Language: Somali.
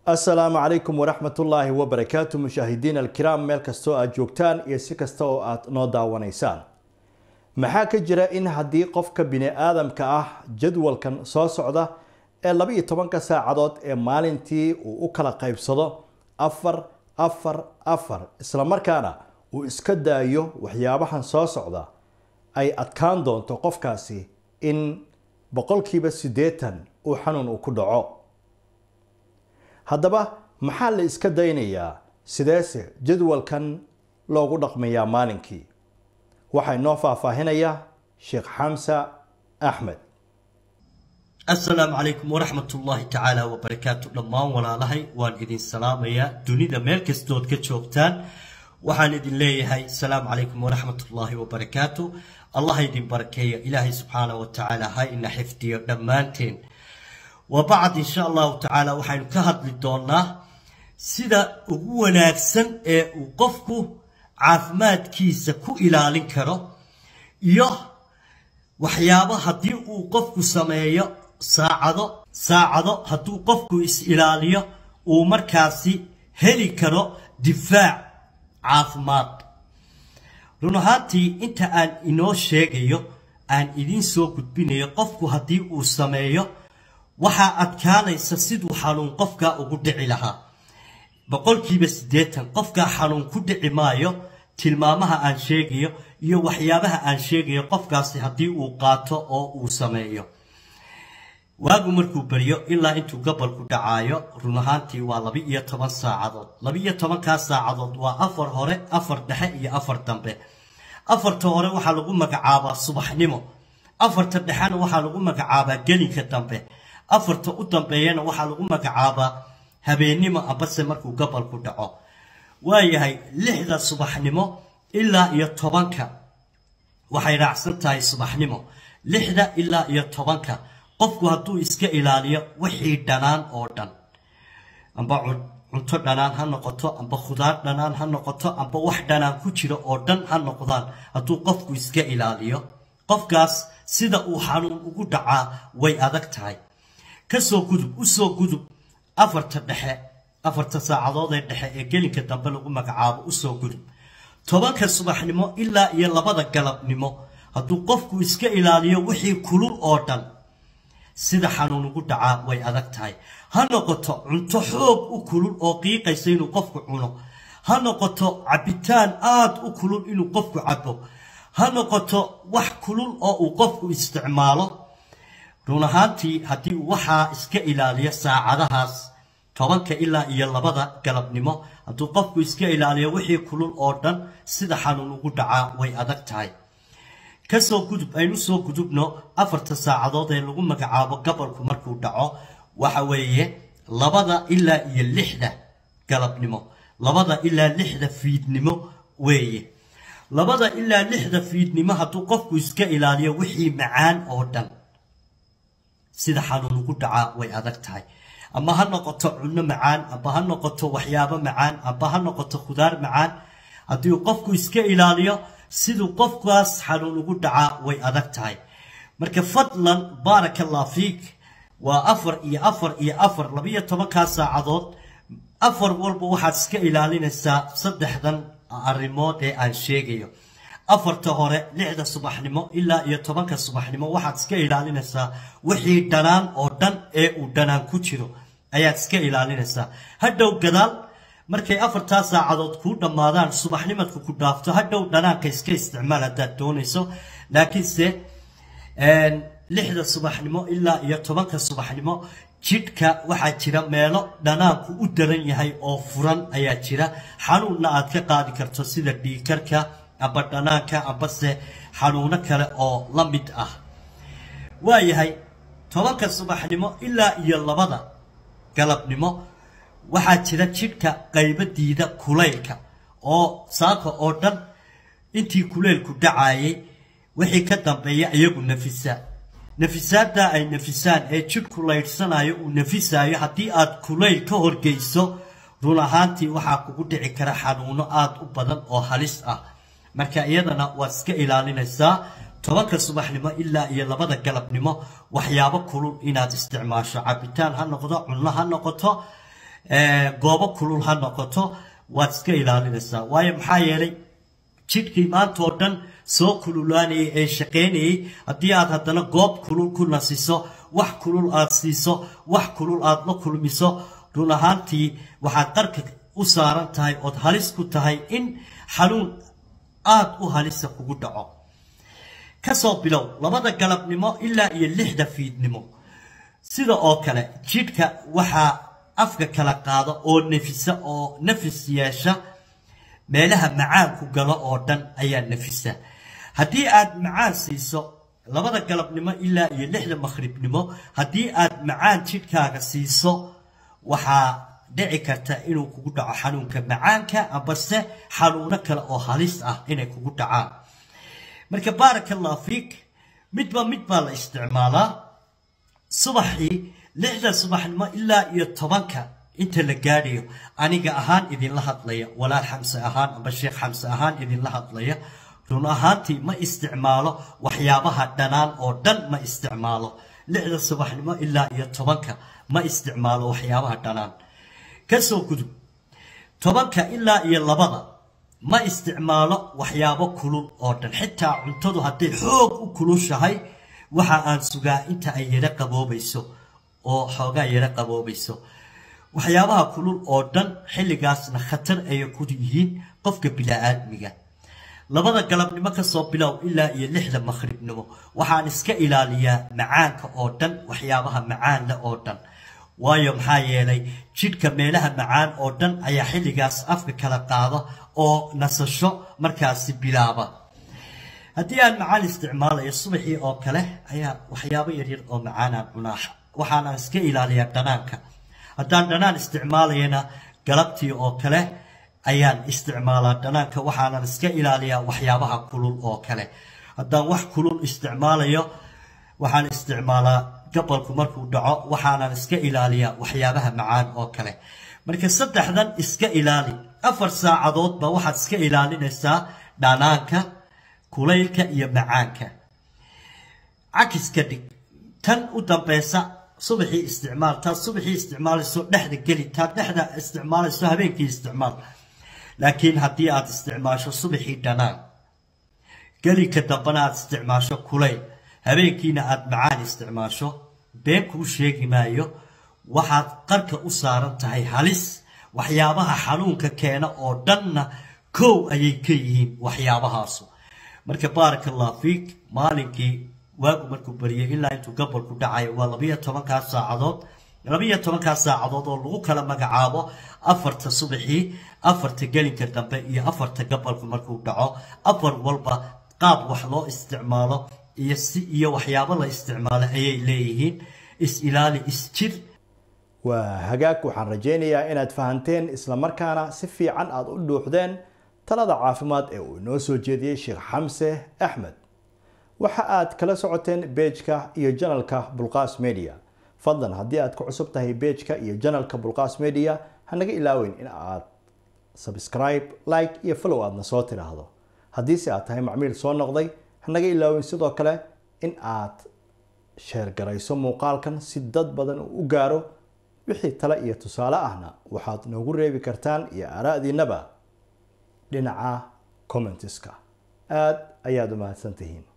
asalaamu calaykum waraxmat ullaahi wabarakaatu mushaahidiin alkiraam meel kastoo aad joogtaan iyo si kasta oo aad noo daawanaysaan maxaa ka jira in haddii qofka bini aadamka ah jadwalkan soo socda ee laba iyo tobanka saacadood ee maalintii uu u kala qaybsado afar afar afar islamarkaana uu iska daayo waxyaabahan soo socda ay adkaan doonto qofkaasi in boqolkiiba siddeetan uu xanuun uu ku dhaco haddaba maxaa la iska daynayaa sideese jadwalkan loogu dhaqmayaa maalinkii waxaa inoo faahfaahinayaa sheekh xamsa axmed assalaamu calaykum waraxmat ullaahi tacaala wabarakaatu dhammaan walaalahay waan idin salaamayaa dunida meel kastood ka joogtaan waxaan idin leeyahay asalaamu calaykum waraxmat ullaahi wabarakaatu allah idin barakeeyo ilaahay subxaana wa tacaala ha ina xifdiyo dhammaanteen wa bacd insha allahu tacaala waxaynu ka hadli doonaa sida ugu wanaagsan ee uu qofku caafimaadkiisa ku ilaalin karo iyo waxyaabo haddii uu qofku sameeyo saacado saacado hadduu qofku is-ilaaliyo uu markaasi heli karo difaac caafimaad run ahaantii inta aan inoo sheegayo aan idiin soo gudbinayo qofku haddii uu sameeyo waxaa adkaanaysa siduu xanuun qofkaa ugu dhici lahaa boqolkiiba siddeetan qofkaa xanuun ku dhici maayo tilmaamaha aan sheegayo iyo waxyaabaha aan sheegayo qofkaasi haddii uu qaato oo uu sameeyo waagu markuu baryo ilaa intuu gobolku dhacaayo run ahaantii waa laba iyo toban saacadood laba iyo tobankaa saacadood waa afar hore afar dhexe iyo afar dambe afarta hore waxaa lagu magacaabaa subaxnimo afarta dhexena waxaa lagu magacaabaa gelinka dambe afarta u dambeeyana waxaa lagu magacaabaa habeennimo ambase markuu gobolku dhaco waayahay lixda subaxnimo ilaa iyo tobanka waxay raacsan tahay subaxnimo lixda ilaa iyo tobanka qofku hadduu iska ilaaliyo wixii dhanaan oo dhan amba cunto dhanaan ha noqoto amba khudaar dhanaan ha noqoto amba wax dhanaan ku jiro oo dhan ha noqdaan hadduu qofku iska ilaaliyo qofkaas sida uu xanuun ugu dhacaa way adag tahay kasoo gudub usoo gudub afarta dhexe afarta saacadoodee dhexe ee gelinka dambe lagu magacaabo usoo gudub tobanka subaxnimo ilaa iyo labada galabnimo hadduu qofku iska ilaaliyo wixii kulul oo dhan sida xanuun ugu dhacaa way adag tahay ha noqoto cunto xoog u kulul oo qiiqaysa inuu qofku cuno ha noqoto cabitaan aada u kulul inuu qofku cabo ha noqoto wax kulul oo uu qofku isticmaalo run ahaantii haddii uu waxaa iska ilaaliyo saacadahaas tobanka ilaa iyo labada galabnimo hadduu qofku iska ilaaliyo wixii kulul oo dhan sida xanuun ugu dhacaa way adag tahay kasoo gudub aynu soo gudubno afarta saacadood ee lagu magacaabo gobolku markuu dhaco waxa weeye labada ilaa iyo lixda galabnimo labada ilaa lixda fiidnimo weeye labada ilaa lixda fiidnimo hadduu qofku iska ilaaliyo wixii macaan oo dhan sida xanuun ugu dhacaa way adag tahay ama ha noqoto cunno macaan amba ha noqoto waxyaabo macaan amba ha noqoto khudaar macaan haddii uu qofku iska ilaaliyo siduu qofkaas xanuun ugu dhacaa way adag tahay marka fadlan baaraka allah fiik waa afar iyo afar iyo afar labiyo tobankaa saacadood afar walba waxaad iska ilaalinaysaa saddexdan arrimood ee aan sheegayo afarta hore lixda subaxnimo ilaa iyo tobanka subaxnimo waxaad iska ilaalinaysaa wixii dhanaan oo dhan ee uu dhanaan ku jiro ayaad iska ilaalinaysaa hadhow gadaal markay afartaa saacadood kuu dhammaadaan subaxnimadku ku dhaafto hadhow dhanaanka iska isticmaal haddaad doonayso laakiinse lixda subaxnimo ilaa iyo tobanka subaxnimo jidhka waxaa jira meelo dhanaanku u daran yahay oo furan ayaa jira xanuunna aad ka qaadi karto sida dhiikarka amba dhanaanka ambase xanuuno kale oo la mid ah waayahay tobanka subaxnimo ilaa iyo labada galabnimo waxaa jira jidhka qaybadiida kulaylka oo saaka oo dhan intii kulaylku dhacayay wixii ka dambeeya iyagu nafisa nafisaaddaa ay nafisaan ee jidhku laydhsanayo uu nafisaayo haddii aad kulayl ka horgeyso run ahaantii waxaa kugu dhici kara xanuuno aada u badan oo halis ah marka iyadana waad iska ilaalinaysaa tobanka subaxnimo ilaa iyo labada galabnimo waxyaabo kulul inaad isticmaasho cabitaan ha noqdo cunno ha noqoto goobo kulul ha noqoto waad iska ilaalinaysaa waayo maxaa yeelay jidhkii maanta oo dhan soo kululaanayay ee shaqaynayay haddii aad haddana goob kulul ku nasiso wax kulul aad siiso wax kulul aad la kulmiso run ahaantii waxaad qarka u saaran tahay ood halis ku tahay in xanuun aada u halisa kugu dhaco kasoo bilow labada galabnimo ilaa iyo lixda fiidnimo sida oo kale jidhka waxaa afka kala qaada oo nafisa oo nafis yeesha meelaha macaanku galo oo dhan ayaa nafisa haddii aad macaan siiso labada galabnimo ilaa iyo lixda makhribnimo haddii aad macaan jidhkaaga siiso waxaa dhici karta inuu kugu dhaco xanuunka macaanka ambase xanuuno kale oo halis ah inay kugu dhacaan marka baaraka allah fiik midba mid baa la isticmaalaa subaxii lixda subaxnimo ilaa iyo tobanka inta la gaadhayo aniga ahaan idinla hadlaya walaal xamse ahaan amba sheekh xamse ahaan idinla hadlaya run ahaantii ma isticmaalo waxyaabaha dhanaan oo dhan ma isticmaalo lixda subaxnimo ilaa iyo tobanka ma isticmaalo waxyaabaha dhanaan kasoo gudub tobanka ilaa iyo labada ma isticmaalo waxyaabo kulul oo dhan xitaa cuntadu hadday xoog u kulushahay waxa aan sugaa inta ay yaro qaboobayso oo xoogaa yaro qaboobayso waxyaabaha kulul oo dhan xilligaasna khatar ayay ku yihiin qofka bilaa-aadmiga labada galabnimo kasoo bilow ilaa iyo lixda makhribnimo waxaan iska ilaaliyaa macaanka oo dhan waxyaabaha macaan leh oo dhan waayo maxaa yeelay jidhka meelaha macaan oo dhan ayaa xilligaas afka kala qaada oo nasasho markaasi bilaaba haddii aan macaan isticmaalayo subaxii oo kale ayaa waxyaabo yaryar oo macaanaan cunaa waxaana iska ilaaliyaa dhanaanka haddaan dhanaan isticmaalayana galabtii oo kale ayaan isticmaalaa dhanaanka waxaanan iska ilaaliyaa waxyaabaha kulul oo kale haddaan wax kulul isticmaalayo waxaan isticmaalaa gabalku markuu dhaco waxaanan iska ilaaliyaa waxyaabaha macaan oo kale marka saddexdan iska ilaali afar saacadoodba waxaad iska ilaalinaysaa dhanaanka kulaylka iyo macaanka cakiska dhig tan u dambeysa subaxii isticmaal taad subaxii isticmaalayso dhexda geli taad dhexda isticmaalayso habeenkii isticmaal laakiin haddii aad isticmaasho subaxii dhanaan gelika dambana aad isticmaasho kulayl habeenkiina aad macaan isticmaasho been kuu sheegi maayo waxaad qarka u saaran tahay halis waxyaabaha xanuunka keena oo dhanna kow ayay ka yihiin waxyaabahaasu marka baaraka allah fiik maalinkii waagu markuu bariyay ilaa intuu gabalku dhacayo waa labiyo tobankaa saacadood labiyo tobankaa saacadood oo lagu kala magacaabo afarta subaxii afarta gelinka dambe iyo afarta gabalku markuu dhaco afar walba qaab wax loo isticmaalo iyo si iyo waxyaabo la isticmaalo ayay leeyihiin is-ilaali is-jir waa hagaag waxaan rajaynayaa inaad fahanteen islamarkaana si fiican aada u dhuuxdeen talada caafimaad ee uu inoo soo jeediyey sheekh xamse axmed waxa aad kala socoteen beejka iyo janalka bulqaas media fadlan haddii aad ku cusub tahay beejka iyo janalka bulqaas media hanaga ilaaweyn in aad subscribe like iyo follow aadna soo tidhaahdo haddiise aad tahay macmiil soo noqday hanaga ilaaweyn sidoo kale in aad sheergarayso muuqaalkan si dad badan uu u gaaro wixii tale iyo tusaale ahna waxaad noogu reebi kartaan iyo aaraa'diinaba dhinaca commentiska aada ayaad u mahadsan tihiin